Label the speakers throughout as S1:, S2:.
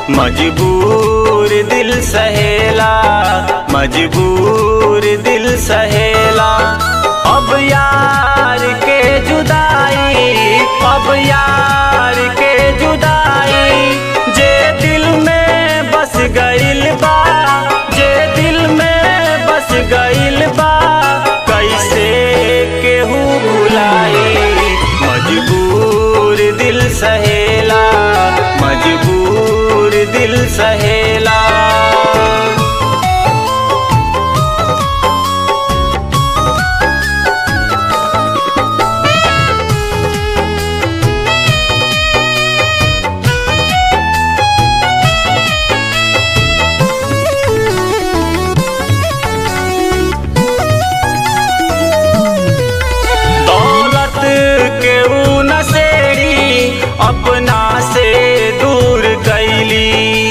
S1: मजबूर दिल सहेला मजबूर दिल सहेला अब यार के जुदाई अब यार के जुदाई जे दिल में बस गइल बा जे दिल में बस गइल बा कैसे केहू भुलाई मजबूर दिल सहेला मजबूर दिल सहेला दौलत के ऊ नसेड़ी अपना से दूर कैली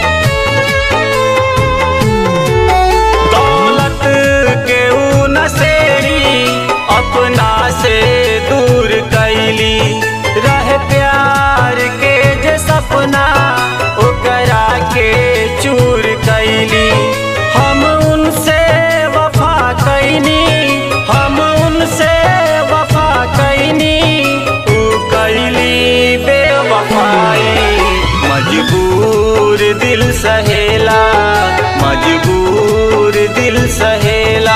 S1: दौलत के ऊ नसेड़ी अपना से दूर कैली रह प्यार के जे सपना ओकरा के चूर कैली हम उनसे वफा कैनी हम उनसे वफा कैनी ऊ कैली बेवफाई मजबूर दिल सहेला मजबूर दिल सहेला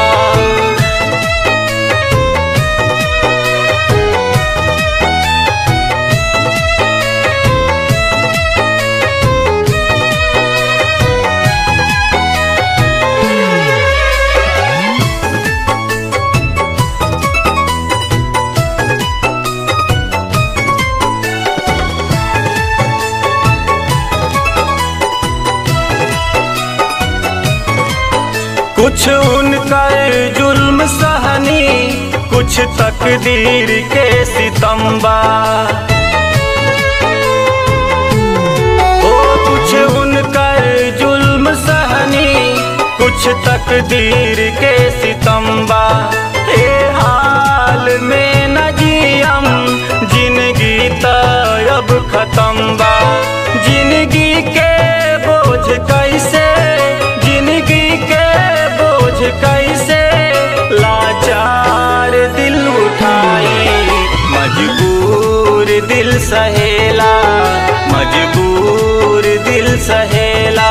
S1: कुछ उनकर जुल्म सहनी कुछ तकदीर के सितम्बा ओ कुछ उनकर जुल्म सहनी कुछ तकदीर के सितम्बा ए हाल में न जियम जिंदगी त अब खत्म बा जिंदगी के बोझ कैसे जिंदगी के बोझ कैसे लाचार दिल उठाई मजबूर दिल सहेला मजबूर दिल सहेला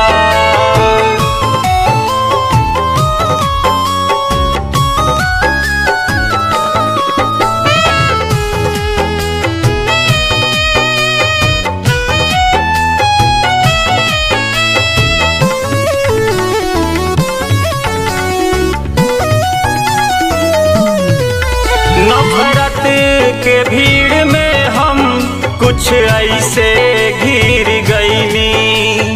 S1: नफरत के भीड़ में हम कुछ ऐसे घिर गईनी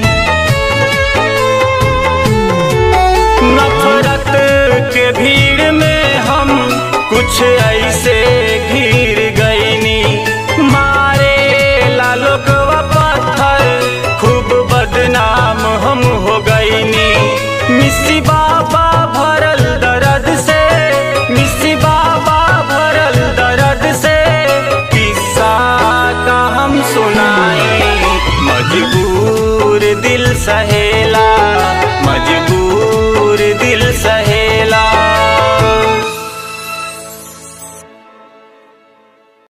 S1: नफरत के भीड़ में हम कुछ ऐसे घिर गईनी मारे लालोकवा पत्थर खूब बदनाम हम हो गईनी मिस्सी बाबा भरल दर्द से मिस्सी बाबा भरल दर्द से किस्सा का हम सुनाई मजबूर दिल सहे